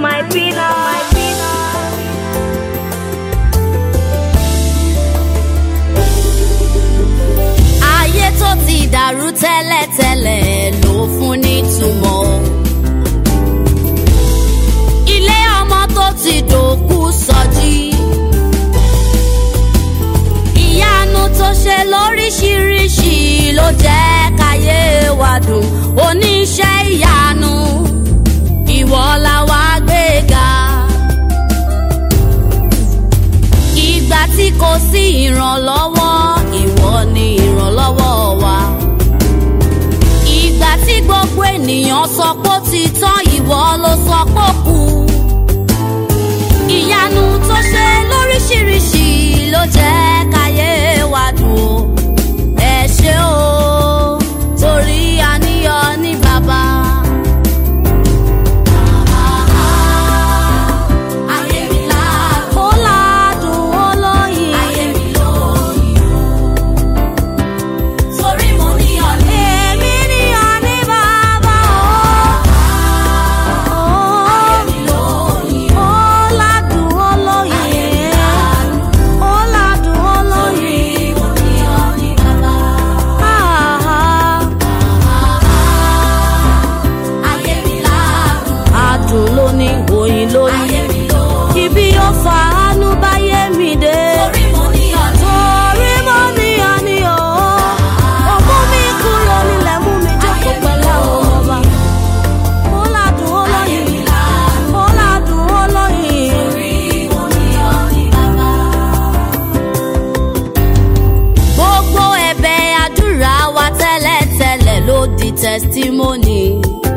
my pillar. My pillar. ayé tó ti dàrú tẹ́lẹ̀tẹ́lẹ̀ ló fún nítumọ̀. ilé ọmọ tó ti dòkú sọjí. ìyanu tó ṣe lóríṣiríṣi ló jẹ́ káyé wa dùn oníṣẹ́ ìyanu ìwọ la wá gbéga. ìgbà tí kò sí ìrànlọ́wọ́ ìwọ ni ìrànlọ́wọ́ wa. ìgbà tí gbogbo ènìyàn sọ pé ó ti tán ìwọ ló sọ pé ó kù. ìyanu tó ṣe lóríṣiríṣi ló jẹ́ káyé wa dùn ó. ẹ ṣé o torí àníyàn ní bàbá. Ayé mi ládùn. Ó ládùn ó lóyin. Ayé mi lóyin o. Torí mo níyàn ní. Èmi níyàn ní bàbá o. Ayé mi lóyin o. Ó ládùn ó lóyin. Ayé mi ládùn. Ó ládùn ó lóyin. Torí mo níyàn ní bàbá. Ayé mi ládùn. Adùn ló ní oyin lóyin. Ayé mi lóyin. Ibi yóò fa àánú báyé mi dé. Torí mo níyàn ní. Torí mo níyàn ní o. Ó mú mi kúrò nílẹ̀ mú mi jókòó pẹ̀lú àwọn ọba. Ó ládùn ó lóyin. Ó ládùn ó lóyin. Torí mo níyàn ní bàbá gbogbo ẹ̀bẹ̀ àdúrà wa tẹ́lẹ̀tẹ́lẹ̀ ló di testimony.